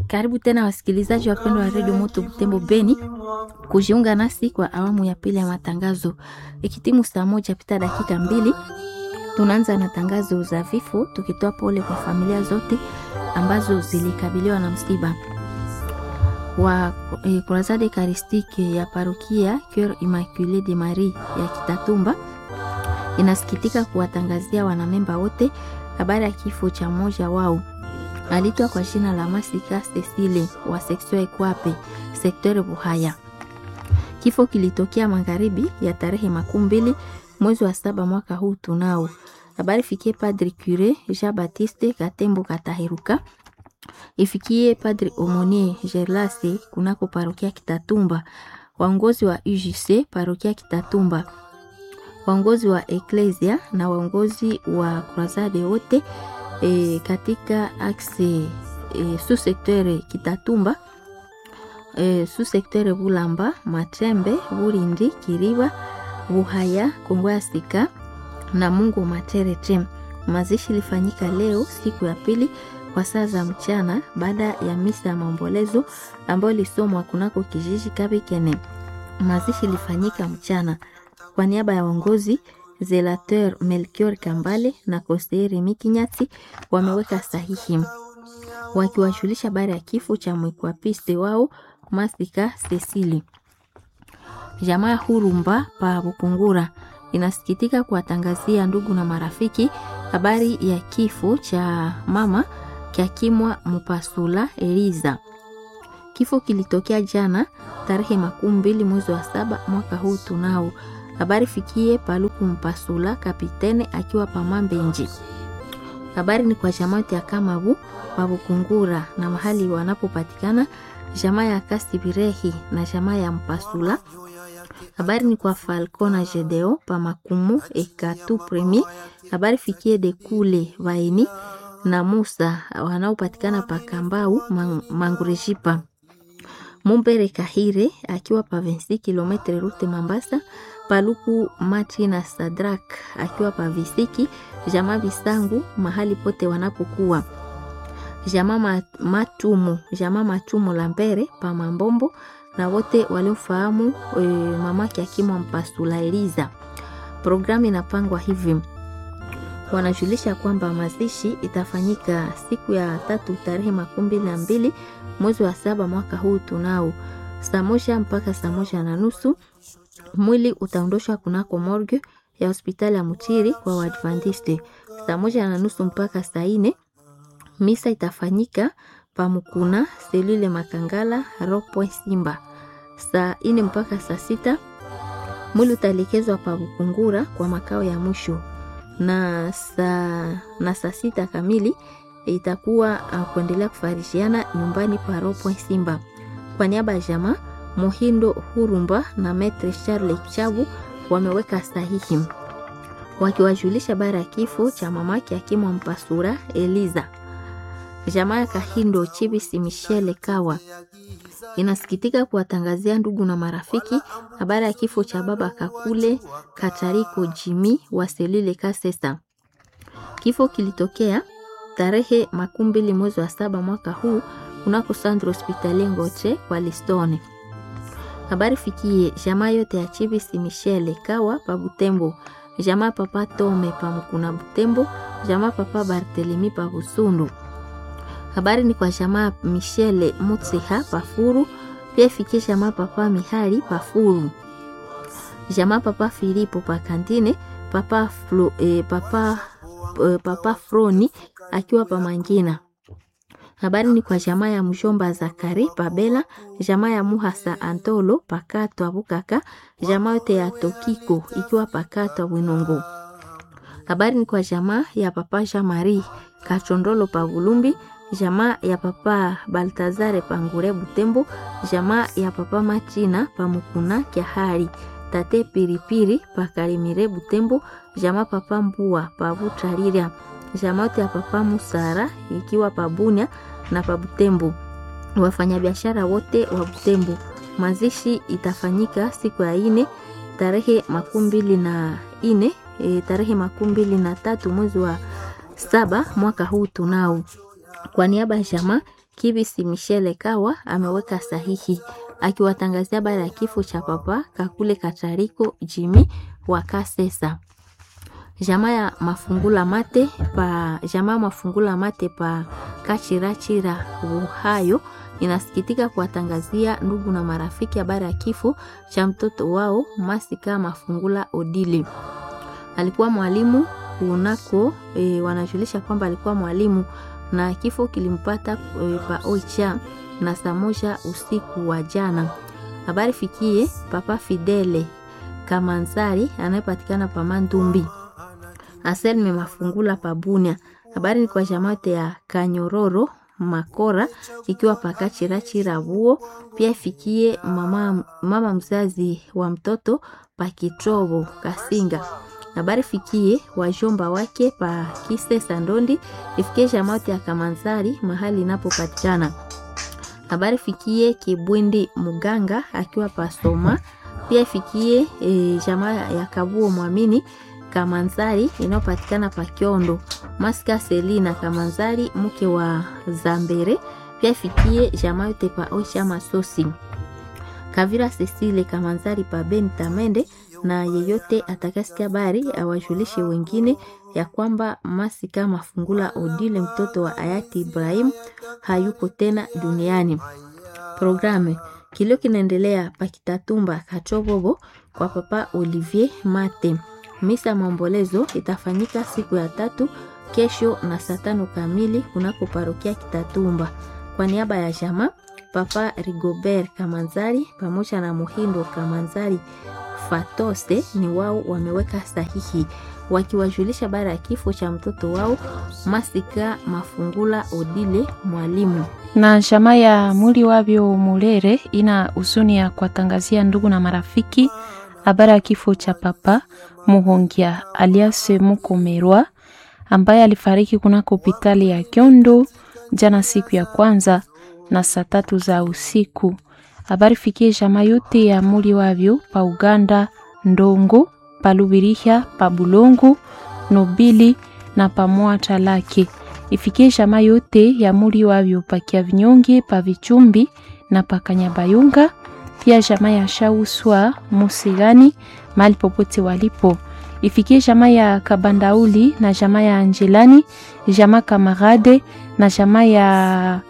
Karibu tena wasikilizaji wapendwa wa redio Moto Butembo Beni kujiunga nasi kwa awamu ya pili ya matangazo. Ikitimu saa moja pita dakika mbili, tunaanza na tangazo za vifo, tukitoa pole kwa familia zote ambazo zilikabiliwa na msiba wa eh, Croisade Eucharistique ya parokia Coeur Immaculée de Marie ya Kitatumba inasikitika kuwatangazia wanamemba wote habari ya kifo cha mmoja wao alitwa kwa jina la Masika Cecile wa sektore Kwape sektore Buhaya. Kifo kilitokea magharibi ya tarehe makumi mbili mwezi wa saba mwaka huu. Tunao habari fikie Padri Cure Jean Baptiste Katembo Kataheruka, ifikie Padri Omonie Gerlase kunako parokia Kitatumba, waongozi wa UJC parokia Kitatumba, waongozi wa Eklesia na waongozi wa Croisade wote e, katika axe e, sous secteur Kitatumba e, sous secteur Bulamba, Matembe, Burindi, Kiriba, Buhaya, Kongo ya Sika na Mungu Materete. Mazishi ilifanyika leo siku ya pili kwa saa za mchana baada ya misa ya maombolezo ambayo ilisomwa kunako kijiji Kabikene. Mazishi ilifanyika mchana kwa niaba ya uongozi Zelateur Melchior Kambale na Koseri Mikinyati wameweka sahihi wakiwashulisha habari ya kifo cha mwekwapiste wao Masika Cecili. Jamaa Hurumba pa Bukungura inasikitika kuwatangazia ndugu na marafiki habari ya kifo cha mama Kyakimwa Mupasula Eliza. Kifo kilitokea jana tarehe makumi mbili mwezi wa saba mwaka huu. Tunao habari fikie Paluku Mpasula kapitene akiwa Pamambenji. Habari ni kwa jamaa ya Kamabu Pabukungura na mahali wanapopatikana jamaa ya Kasibirehi na jamaa ya Mpasula. Habari ni kwa Falco na Jedeo Pamakumu Ekatu Premier. Habari fikie de kule Vaini na Musa wanaopatikana Pakambau Mangurejipa. Mumbere Kahire akiwa pa 26 km rute Mambasa. Paluku Mati na Sadrak akiwa pa Visiki. Jamaa Bisangu mahali pote wanapokuwa. Jamaa Matumu, jamaa Matumu Lambere pa Mambombo na wote waliofahamu e, mamake akimwa Mpasula Eliza. Programu inapangwa hivi, wanajulisha kwamba mazishi itafanyika siku ya tatu tarehe makumi mbili na mbili mwezi wa saba mwaka huu tunao saa moja mpaka saa moja na nusu. Mwili utaondoshwa kunako morgue ya hospitali ya Mutiri kwa Waadventiste saa moja na nusu mpaka saa ine. Misa itafanyika pamukuna selule Makangala Ropo Simba saa ine mpaka saa sita. Mwili utaelekezwa pa Bukungura kwa makao ya mwisho na saa na saa sita kamili itakuwa uh, kuendelea kufarishiana nyumbani pa Ropo Simba. Kwa niaba ya jamaa Muhindo Hurumba na Metre Charles Chabu wameweka sahihi wakiwajulisha bara ya kifo cha mamake akimwa Mpasura Eliza. Jamaa ya Kahindo Chibisi Michele Kawa inasikitika kuwatangazia ndugu na marafiki habari ya kifo cha baba Kakule Katariko Jimi wa Selile Kasesa. Kifo kilitokea tarehe makumi mbili mwezi wa saba mwaka huu kunako Sandro Hospitali Ngoche kwa Listone. Habari fikie jamaa yote ya Chibisi Michele Kawa pa Butembo, jamaa papa Tome pa Mukuna Butembo, jamaa papa Bartelemi pa Busundu. Habari ni kwa jamaa Michele Mutsiha Pafuru, pia ifikie jamaa papa Mihali Pafuru, jamaa papa Filipo pa Kantine, papa Flo, eh, papa, eh, papa Froni akiwa pa Mangina. Habari ni kwa jamaa ya mjomba Zakari Pabela, jamaa ya Muhasa Antolo Pakato Abukaka, jamaa yote ya Tokiko ikiwa Pakato Bwinongo. Habari ni kwa jamaa ya papa Jean Marie Kachondolo pa Bulumbi, jamaa ya papa Baltazare Pangure Butembo, jamaa ya papa Machina Pamukuna Kyahari, tate Piripiri Pakalimire Butembo, jamaa papa Mbua Pabutarira, jamaa yote ya papa Musara ikiwa Pabunya na Pabutembo, wafanyabiashara wote wa Butembo. Mazishi itafanyika siku ya ine tarehe makumi mbili na ine e, tarehe makumi mbili na tatu mwezi wa saba mwaka huu tunao kwa niaba ya jamaa Kibisi Michele Kawa ameweka sahihi akiwatangazia habari ya kifo cha papa Kakule Katariko Jimi wa Kasesa. Jamaa ya mafungula mate pa jamaa mafungula mate pa Kachirachira Uhayo inasikitika kuwatangazia ndugu na marafiki habari ya kifo cha mtoto wao Masika Mafungula Odile. Alikuwa mwalimu kunako e, wanajulisha kwamba alikuwa mwalimu na kifo kilimpata e, pa Oicha na saa moja usiku wa jana. Habari fikie Papa Fidele Kamanzari anayepatikana pa Mandumbi. Aselme Mafungula pa Bunia. Habari ni kwa jamaate ya Kanyororo Makora ikiwa paka chirachira vuo pia ifikie mama, mama mzazi wa mtoto pa Kitrobo Kasinga. Habari fikie wajomba wake pa Kise Sandondi ifikie jamaate ya Kamanzari mahali inapopatikana. Habari fikie Kibwindi Muganga akiwa pa Soma pia ifikie e, jamaa ya Kabuo Mwamini Kamanzari inayopatikana pa Kiondo. Maska Selina Kamanzari mke wa Zambere pia ifikie jamaa yote pa Oisha Masosi. Kavira Cecile Kamanzari pa Ben Tamende na yeyote atakasikia habari awajulishe wengine ya kwamba Masika Mafungula Odile mtoto wa hayati Ibrahim hayuko tena duniani. Programu kilio kinaendelea pakitatumba Kachobobo kwa papa Olivier Mate. Misa maombolezo itafanyika siku ya tatu kesho na saa tano kamili kunako parokia Kitatumba. Kwa niaba ya jama Papa Rigobert Kamanzari pamoja na Muhindo Kamanzari Fatose ni wao wameweka sahihi wakiwajulisha bara ya kifo cha mtoto wao Masika Mafungula Odile mwalimu. na jamaa ya mwili wavyo Mulere ina huzuni ya kuwatangazia ndugu na marafiki habari ya kifo cha papa Muhongia alias Mukomerwa ambaye alifariki kunako hospitali ya Kyondo jana siku ya kwanza na saa tatu za usiku. Habari fikie jamaa yote ya muli wavyo pa Uganda, Ndongo, pa Lubiriha, pa Bulongo, Nobili na pa Mwata lake. Ifikie jamaa yote ya muli wavyo pa Kiavinyonge, pa Vichumbi na pa Kanyabayunga, pia jamaa ya Shauswa Musigani mahali popote walipo. Ifikie jamaa ya Kabandauli na jamaa ya Angelani, jamaa Kamarade na jamaa ya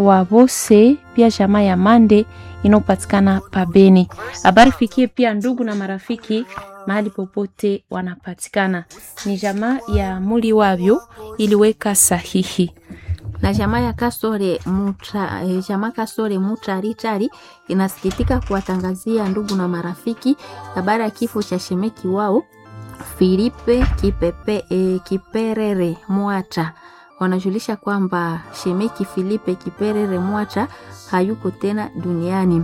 Wabose, pia jamaa ya Mande inayopatikana pabeni. Habari fikie pia ndugu na marafiki mahali popote wanapatikana. Ni jamaa ya muli wavyo iliweka sahihi. na jamaa ya Kasore mutra, eh, jamaa Kasore Mutaritari inasikitika kuwatangazia ndugu na marafiki habari ya kifo cha shemeki wao Filipe Kipepe, eh, Kiperere Mwata. Wanajulisha kwamba shemeki Filipe Kiperere Mwata hayuko tena duniani.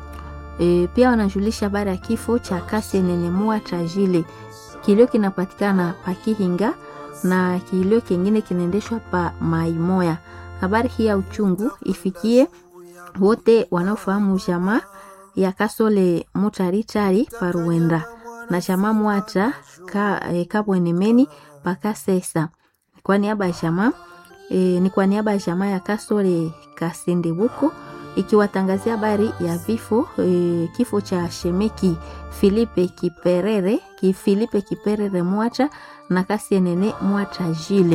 E, pia wanajulisha habari ya kifo cha Kasenene Mwata Jile. Kilio kinapatikana pa Kihinga na kilio kingine kinaendeshwa pa Maimoya. Habari hii ya uchungu ifikie wote wanaofahamu jamaa ya Kasole Mutaritari pa Ruenda na jamaa Mwata ka, e, Kabwenemeni pa Kasesa. Kwa niaba ya jamaa e, ni kwa niaba ya jamaa ya Kasole Kasendebuko ikiwatangazia habari ya vifo e, kifo cha shemeki Filipe Kiperere ki Filipe Kiperere Mwata na Kasienene Mwata Jile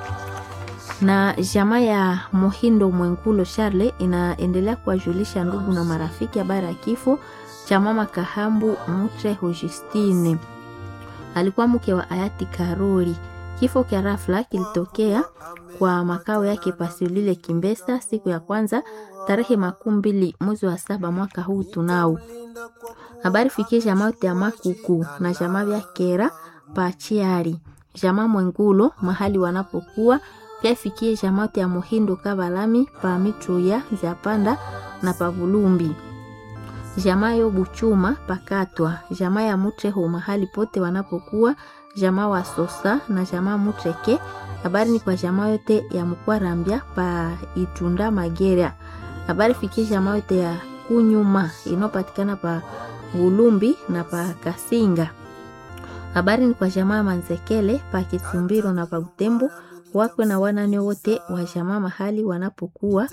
na jamaa ya Mohindo Mwengulo Charle inaendelea kuwajulisha ndugu na marafiki habari ya kifo cha mama Kahambu Mutre Justine, alikuwa mke wa hayati Karori. Kifo cha rafla kilitokea kwa makao yake Pasilile Kimbesa siku ya kwanza tarehe makumi mbili mwezi wa saba mwaka huu tunao. Habari fikie jamaa yote ya Makuku na jamaa vya Kera Pachiari, jamaa Mwengulo mahali wanapokuwa pia ifikie jamaa yote ya Mohindo Kabalami pa Mitruya za Panda na Pavulumbi, jamaa yo Buchuma Pakatwa, jamaa ya Mutreho mahali pote wanapokuwa, jamaa wa Sosa na jamaa Mutreke. Habari ni kwa jamaa yote ya Mkwarambia pa Itunda Magera. Habari fikie jamaa yote ya Kunyuma inayopatikana pa Bulumbi na pa Kasinga. Habari ni kwa jamaa Manzekele pa Kitumbiro na pa Butembo wakwe na wanane wote wa jamaa mahali wanapokuwa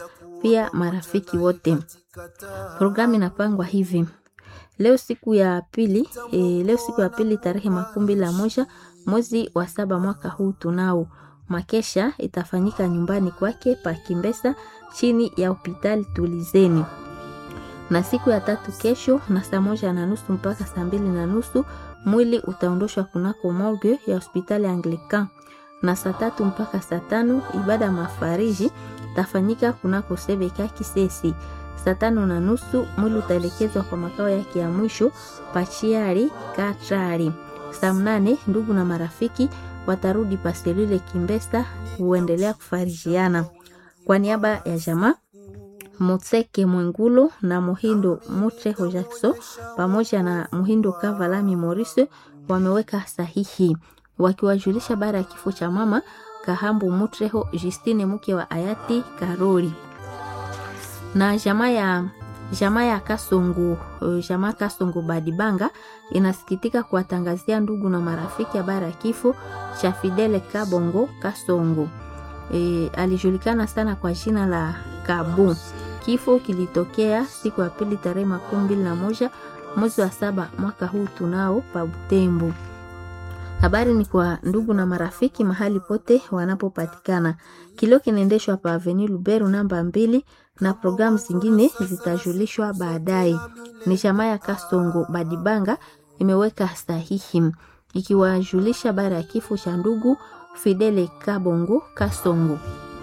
pia marafiki wote. Programu inapangwa hivi: leo siku ya pili e, leo siku ya pili tarehe makumi mbili na moja mwezi wa saba mwaka huu tunao makesha itafanyika nyumbani kwake pa Kimbesa chini ya hospitali Tulizeni, na siku ya tatu kesho na saa moja na nusu mpaka saa mbili na nusu mwili utaondoshwa kunako morgue ya hospitali Anglican, na saa tatu mpaka saa tano ibada mafariji tafanyika kunako Sebeka Kisesi. Saa tano na nusu mwili utaelekezwa kwa makao yake ya mwisho Pachiari Katrari. Saa mnane ndugu na marafiki watarudi paselule Kimbesa huendelea kufarijiana. Kwa niaba ya jamaa Motseke Mwengulo na Muhindo Mutreho Jackson pamoja na Muhindo Kavalami Maurice wameweka sahihi wakiwajulisha baada ya kifo cha mama Kahambu Mutreho Justine mke wa hayati Karoli na jamaa ya jamaa ya Kasongo jamaa Kasongo Badibanga inasikitika kuwatangazia ndugu na marafiki habari ya kifo cha Fidele Kabongo Kasongo. E, alijulikana sana kwa jina la Kabu. Kifo kilitokea siku ya pili tarehe makumi mbili na moja mwezi wa saba mwaka huu tunao pa Butembo. Habari ni kwa ndugu na marafiki mahali pote wanapopatikana. Kilio kinaendeshwa pa Avenue Luberu namba mbili na programu zingine zitajulishwa baadaye. Ni jamaa ya Kasongo Badibanga imeweka sahihi ikiwajulisha baada ya kifo cha ndugu Fidele Kabongo Kasongo.